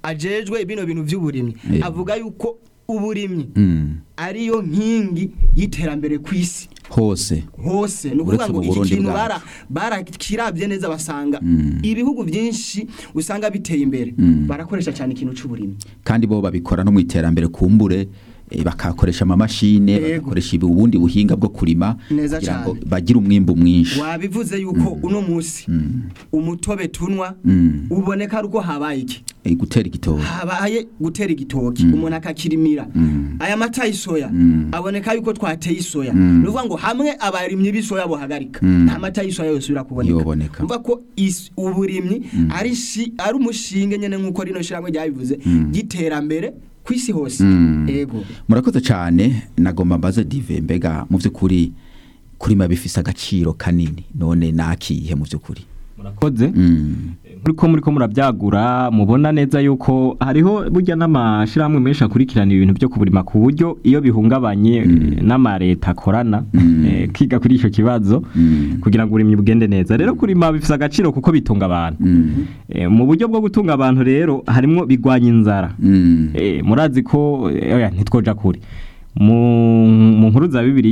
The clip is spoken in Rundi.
ajejwe bino bintu by'uburimyi Eh. avuga yuko uburimyi Mm. ariyo nkingi y'iterambere ku isi hose hose ni ukuvuga Uretse ngo mu iki Burundi kintu bwacu. bara barakirabye neza basanga Mm. ibihugu byinshi usanga biteye imbere Mm. barakoresha cyane ikintu c'uburimyi kandi bo babikora no mu iterambere kumbure eh, bakakoresha amamashine Yego. bagakoresha ibi- ubundi buhinga bwo kurima Neza kugira ngo cane. bagire umwimbu mwinshi wabivuze yuko uno munsi Mm. umutobe tunwa Mm. uboneka ari uko habaye iki Eh, gutera igitoki habaye gutera igitoki Mm. umuntu akakirimira Mm. aya mata y'isoya Mm. aboneka yuko twateye isoya Mm. ni ukuvuga ngo hamwe abarimyi b'isoya bohagarika Mm. nta mata y'isoya yosubira kuboneka Yoboneka. umva ko is- uburimyi ari shi- ari umushinge nyene nk'uko rino shyirahamwe ryabivuze Mm. ry'iterambere ku isi hose Mm. yego murakoze cyane nagomba mbaze dive mbega mu by'ukuri kurima bifise agaciro kanini none nakihe mu by'ukuri murakoze Mm. muriko muriko murabyagura mubona neza yuko hariho burya n'amashirahamwe menshi akurikirana ibintu byo kuburima ku buryo iyo bihungabanye eh, n'amareta akorana Mm. eh, kiga kuri ico kibazo Mm. kugira ngo uburimyi bugende neza rero kurima bifise agaciro kuko bitunga abantu Mm. Eh, mu buryo bwo gutunga abantu rero harimwo bigwanya inzara Mm. Eh, murazi ko eh, oya ntitwoja kure mu mu nkuru za bibiri